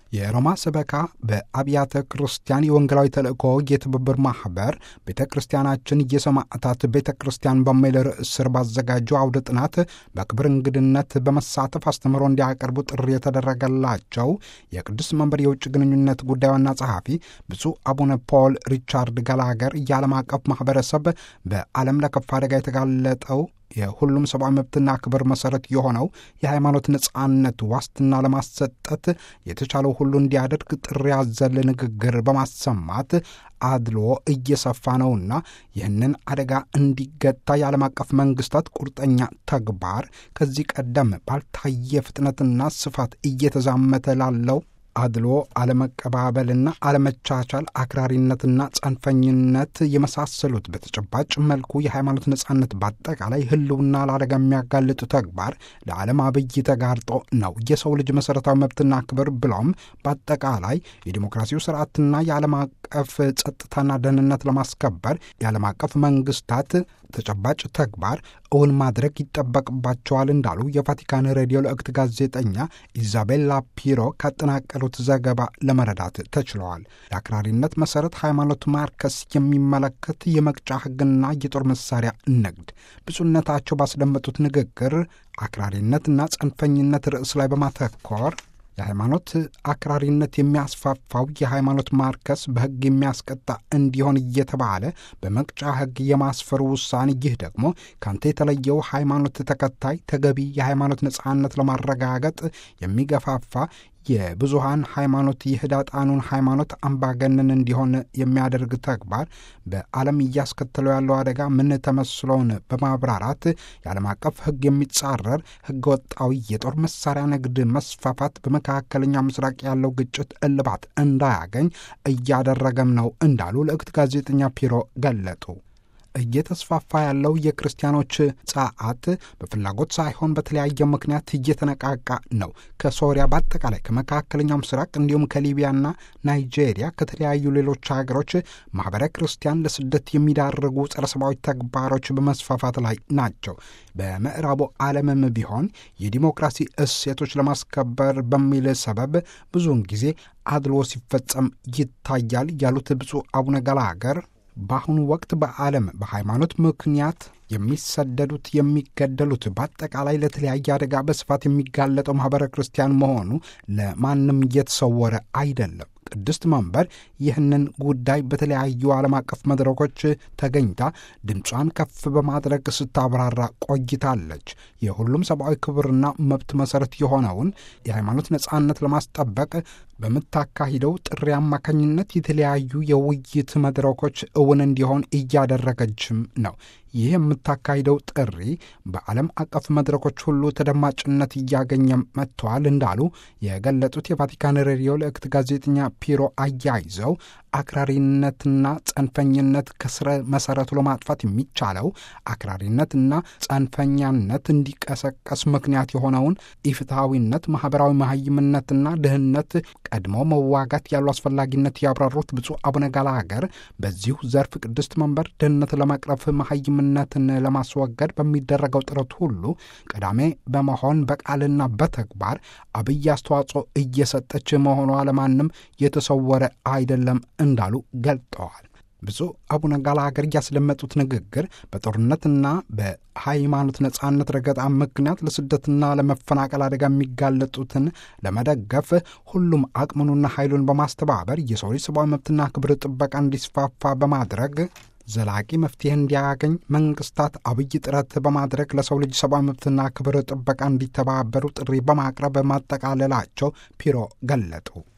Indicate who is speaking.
Speaker 1: የሮማ ሰበካ በአብያተ ክርስቲያን የወንጌላዊ ተልእኮ የትብብር ማኅበር ቤተ ክርስቲያናችን የሰማዕታት ቤተ ክርስቲያን በሚል ርዕስ ስር ባዘጋጀው አውደ ጥናት በክብር እንግድነት በመሳተፍ አስተምሮ እንዲያቀርቡ ጥሪ የተደረገላቸው የቅዱስ መንበር የውጭ ግንኙነት ጉዳይ ዋና ጸሐፊ ብፁዕ አቡነ ፖል ሪቻርድ ገላገር የዓለም አቀፍ ማኅበረሰብ በዓለም ለከፋ አደጋ የተጋለጠው የሁሉም ሰብአዊ መብትና ክብር መሰረት የሆነው የሃይማኖት ነጻነት ዋስትና ለማሰጠት የተቻለው ሁሉ እንዲያደርግ ጥሪ ያዘለ ንግግር በማሰማት አድሎ እየሰፋ ነውና ይህንን አደጋ እንዲገታ የዓለም አቀፍ መንግስታት ቁርጠኛ ተግባር ከዚህ ቀደም ባልታየ ፍጥነትና ስፋት እየተዛመተ ላለው አድሎ፣ አለመቀባበልና አለመቻቻል፣ አክራሪነትና ጸንፈኝነት የመሳሰሉት በተጨባጭ መልኩ የሃይማኖት ነጻነት በአጠቃላይ ሕልውና ለአደጋ የሚያጋልጡ ተግባር ለዓለም አብይ ተጋርጦ ነው። የሰው ልጅ መሠረታዊ መብትና ክብር ብለውም በአጠቃላይ የዲሞክራሲው ስርዓትና የዓለም አቀፍ ጸጥታና ደህንነት ለማስከበር የዓለም አቀፍ መንግስታት ተጨባጭ ተግባር እውን ማድረግ ይጠበቅባቸዋል እንዳሉ የቫቲካን ሬዲዮ ልዕክት ጋዜጠኛ ኢዛቤላ ፒሮ ካጠናቀሩት ዘገባ ለመረዳት ተችለዋል። የአክራሪነት መሠረት ሃይማኖት ማርከስ የሚመለከት የመቅጫ ሕግና የጦር መሳሪያ ንግድ ብፁዕነታቸው ባስደመጡት ንግግር አክራሪነትና ጸንፈኝነት ርዕስ ላይ በማተኮር የሃይማኖት አክራሪነት የሚያስፋፋው የሃይማኖት ማርከስ በሕግ የሚያስቀጣ እንዲሆን እየተባለ በመቅጫ ሕግ የማስፈሩ ውሳኔ፣ ይህ ደግሞ ካንተ የተለየው ሃይማኖት ተከታይ ተገቢ የሃይማኖት ነጻነት ለማረጋገጥ የሚገፋፋ የብዙሃን ሃይማኖት የህዳጣኑን ሃይማኖት አምባገነን እንዲሆን የሚያደርግ ተግባር በዓለም እያስከተለው ያለው አደጋ ምን ተመስሎን በማብራራት የዓለም አቀፍ ሕግ የሚጻረር ሕገ ወጣዊ የጦር መሳሪያ ንግድ መስፋፋት በመካከለኛው ምስራቅ ያለው ግጭት እልባት እንዳያገኝ እያደረገም ነው እንዳሉ ልዕክት ጋዜጠኛ ፒሮ ገለጡ። እየተስፋፋ ያለው የክርስቲያኖች ጸዓት በፍላጎት ሳይሆን በተለያየ ምክንያት እየተነቃቃ ነው። ከሶሪያ በአጠቃላይ ከመካከለኛው ምስራቅ እንዲሁም ከሊቢያና ናይጄሪያ ከተለያዩ ሌሎች ሀገሮች ማኅበረ ክርስቲያን ለስደት የሚዳርጉ ጸረ ሰብአዊ ተግባሮች በመስፋፋት ላይ ናቸው። በምዕራቡ ዓለምም ቢሆን የዲሞክራሲ እሴቶች ለማስከበር በሚል ሰበብ ብዙውን ጊዜ አድሎ ሲፈጸም ይታያል ያሉት ብፁዕ አቡነ ገላገር በአሁኑ ወቅት በዓለም በሃይማኖት ምክንያት የሚሰደዱት የሚገደሉት፣ በአጠቃላይ ለተለያየ አደጋ በስፋት የሚጋለጠው ማኅበረ ክርስቲያን መሆኑ ለማንም እየተሰወረ አይደለም። ቅድስት መንበር ይህንን ጉዳይ በተለያዩ ዓለም አቀፍ መድረኮች ተገኝታ ድምጿን ከፍ በማድረግ ስታብራራ ቆይታለች። የሁሉም ሰብአዊ ክብርና መብት መሠረት የሆነውን የሃይማኖት ነጻነት ለማስጠበቅ በምታካሂደው ጥሪ አማካኝነት የተለያዩ የውይይት መድረኮች እውን እንዲሆን እያደረገችም ነው። ይህ የምታካሂደው ጥሪ በዓለም አቀፍ መድረኮች ሁሉ ተደማጭነት እያገኘ መጥተዋል እንዳሉ የገለጹት የቫቲካን ሬዲዮ ልዕክት ጋዜጠኛ ፒሮ አያይዘው አክራሪነትና ጸንፈኝነት ከስረ መሰረቱ ለማጥፋት የሚቻለው አክራሪነትና ጸንፈኛነት እንዲቀሰቀስ ምክንያት የሆነውን ኢፍትሐዊነት፣ ማኅበራዊ መሀይምነትና ድህነት ቀድሞ መዋጋት ያሉ አስፈላጊነት ያብራሩት ብፁዕ አቡነ ገላገር በዚሁ ዘርፍ ቅድስት መንበር ድህነት ለመቅረፍ መሀይምነትን ለማስወገድ በሚደረገው ጥረት ሁሉ ቀዳሜ በመሆን በቃልና በተግባር አብይ አስተዋጽኦ እየሰጠች መሆኗ ለማንም የተሰወረ አይደለም እንዳሉ ገልጠዋል። ብፁዕ አቡነ ገላገር ያስደመጡት ንግግር በጦርነትና በሃይማኖት ነጻነት ረገጣ ምክንያት ለስደትና ለመፈናቀል አደጋ የሚጋለጡትን ለመደገፍ ሁሉም አቅሙንና ኃይሉን በማስተባበር የሰው ልጅ ሰብአዊ መብትና ክብር ጥበቃ እንዲስፋፋ በማድረግ ዘላቂ መፍትሄ እንዲያገኝ መንግስታት አብይ ጥረት በማድረግ ለሰው ልጅ ሰብአዊ መብትና ክብር ጥበቃ እንዲተባበሩ ጥሪ በማቅረብ ማጠቃለላቸው ፒሮ ገለጡ።